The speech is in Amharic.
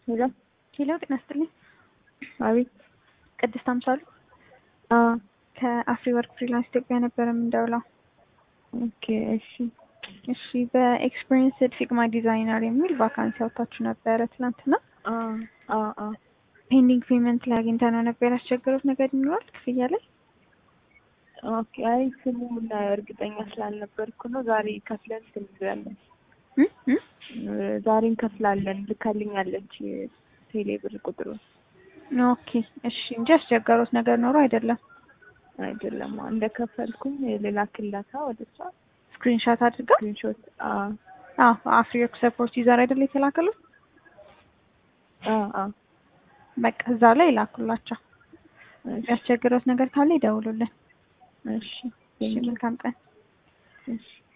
ሄሎ ሄሎ ጤና ይስጥልኝ። አቤት። ቅድስት አምሳሉ አ ከአፍሪ ወርክ ፍሪላንስ ኢትዮጵያ ነበረ የምንደውለው። ኦኬ እሺ እሺ በኤክስፒሪየንስድ ፊግማ ዲዛይነር የሚል ቫካንሲ አውጥታችሁ ነበረ ትናንትና። አ አ አ ፔንዲንግ ፔመንት ላይ አግኝተ ነው ነበር ያስቸገሩት ነገር ይኖራል ክፍያ ላይ? ኦኬ አይ ስሙን እርግጠኛ ስላልነበርኩ ነው። ዛሬ ከፍለን ትንብያለን እም እም? ዛሬ እንከፍላለን ልካልኛለች ቴሌ ብር ቁጥሩ ኦኬ እሺ እንጂ ያስቸገሩት ነገር ኖሮ አይደለም። አይደለም እንደከፈልኩኝ ሌላ ክላታ ወደ እሷ ስክሪንሻት አድርጋ ስክሪንሾት አ አዎ አፍሪ ወርክ ሰፖርት ዩዘር አይደል የተላከሉት? አ አ በቃ እዛ ላይ ላኩላቸው። እሺ ያስቸገሩት ነገር ካለ ይደውሉልን። እሺ እሺ መልካም ቀን። እሺ